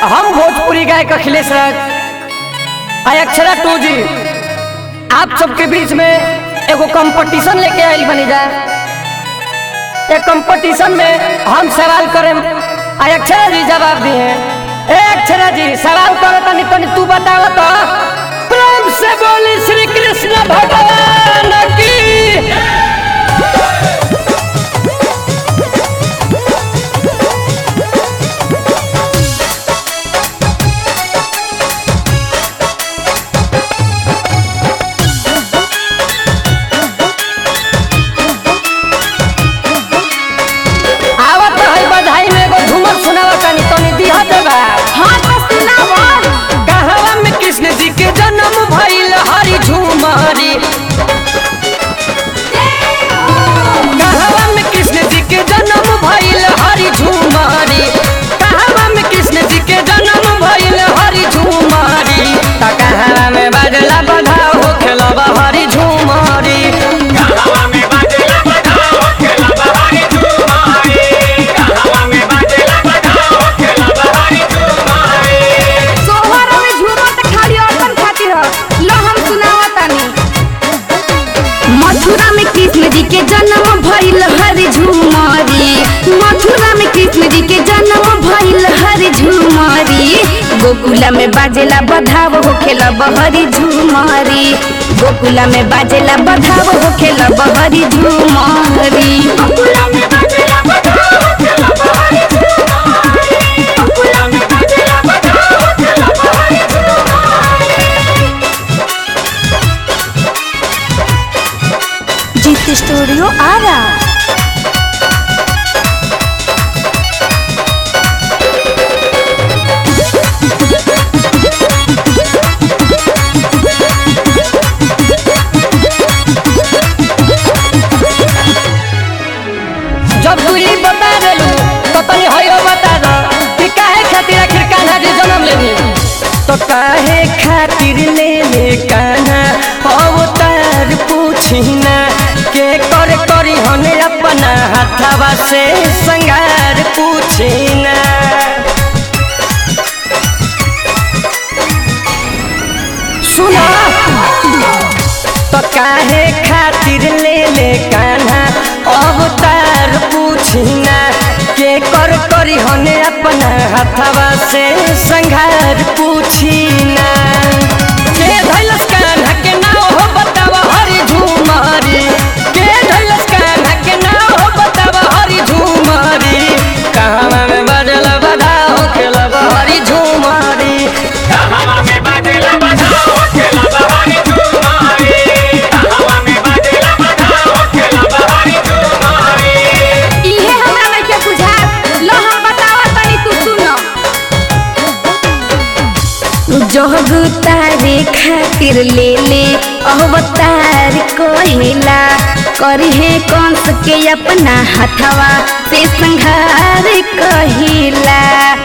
हम भोजपुरी गायक अखिलेश राज आई अक्षरा टू जी आप सबके बीच में एगो कंपटीशन लेके आयल बनी जा एक कंपटीशन में हम सवाल करें आई अक्षरा जी जवाब दिए ए अक्षरा जी सवाल करो तनी तनी तू बताओ तो प्रेम से बोली श्री कृष्ण भगवान की आवत है बधाई में एगो झूमर सुनावा तनी तनी दिहा देबा हाँ तो सुनावा कहवा में कृष्ण जी के जन्म भइल हरि झूमरी कहवा में कृष्ण जी के जन्म भइल हरि झूमरी कहवा में कृष्ण जी के जन्म भइल हरि झूमरी त कहवा में बजला बधाओ हो खेलबा हरि झूमरी सोहर में झूमर त खाली औरतन खातिर ह लो हम सुनावा तानी मथुरा में कृष्ण जी के जन्म भइल हरि झूमरी मथुरा में कृष्ण जी के जन्म भइल हरि झूमरी गोकुला में बाजेला बधाव होखेला बहरी झूमरी गोकुला में बाजेला बधाव होखेला बहरी झूमरी गोकुला में बाजेला बधाव होखेला बहरी झूमरी गोकुला में बाजेला बधाव होखेला बहरी झूमरी जीत स्टूडियो आरा जब दूरी बता देलू तो तनी हयो बता दो कि काहे खातिर आखिर कान्हा जी जन्म लेनी तो काहे खातिर ले ले कान्हा अवतार पूछी ना के कर करी हने अपना हाथवा से संगार पूछी ना सुना तो काहे खातिर ले ले कान्हा अवतार पूछिना के कर करी हने अपना हथवा से संघार पूछिना के धैलस कान्हा के नाव हो बतावा हरि झूमरी के धैलस कान्हा के नाव हो बतावा हरि झूमरी कहवा में बजल बधाओ खेलब हरि झूमरी इहे हमरा नइखे बुझात लो हम बतावा तनी तू सुनो जोग तारे खातिर ले ले अवतार कहिला करहे कंस के अपना हथवा से संहार कहिला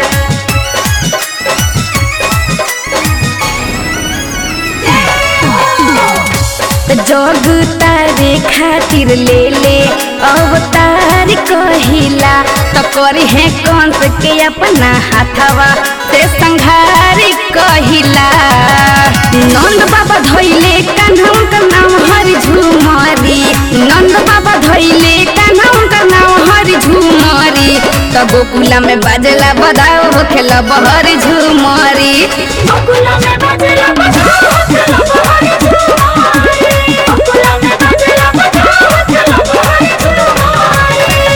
जोग तारे खातिर ले ले अवतार कहिला तो करहे कंस के अपना हाथवा से संहार कहिला नंद बाबा धोइले कान्हा का नाम हरि झूमरी नंद बाबा धोइले कान्हा का नाम हरि झूमरी तो गोकुला में बाजला बधाओ होखेला बहरी झूमरी गोकुला में बाजला बधाओ होखेला बहरी झूमरी गोकुला में बाजला बधाओ होखेला बहरी झूमरी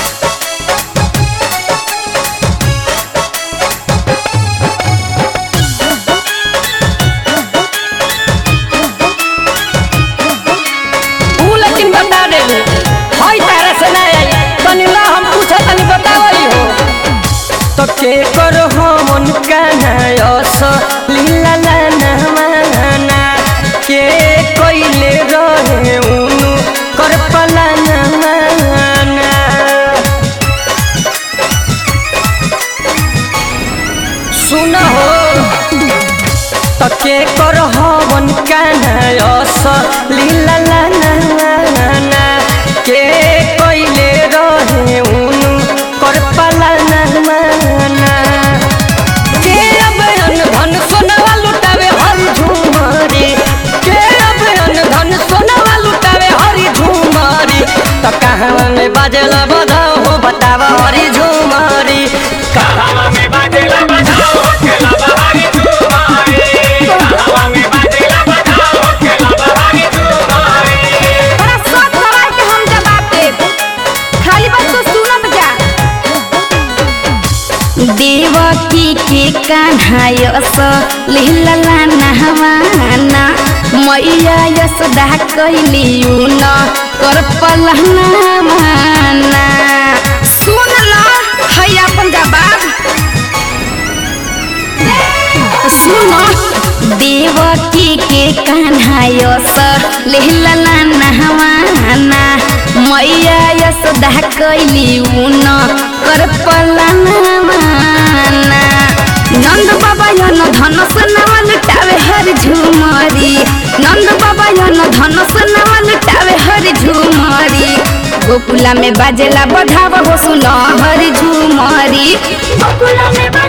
ऊ लेकिन बता देलू हई तारा से ना आई तनी ला हम पूछा तनी बतावई हो तो के कर हमन काना यस लीला ला ना माना के कइले रहे उनु कर पला ना माना सुन हो तके कर हवन कान्हा यस लीला ला ना ना ना के कइले रहे उनु कर पाला ना माना के देवकी के कान्हा यस लिहलला नहवाना मैया यशोदा कैली न कर पलहना माना सुन ल है अपन जवाब सुन देवकी के कान्हा यस लिहलला नहवाना मैया यशोदा कैली न कर पलहना माना नंद बाबा यन धनस नावा लुटावे हर झुमरी नंद बाबा यन धनस नावा लुटावे हर झुमरी गोकुला में बाजेला बधाव हो सुन हर झुमरी गोकुला में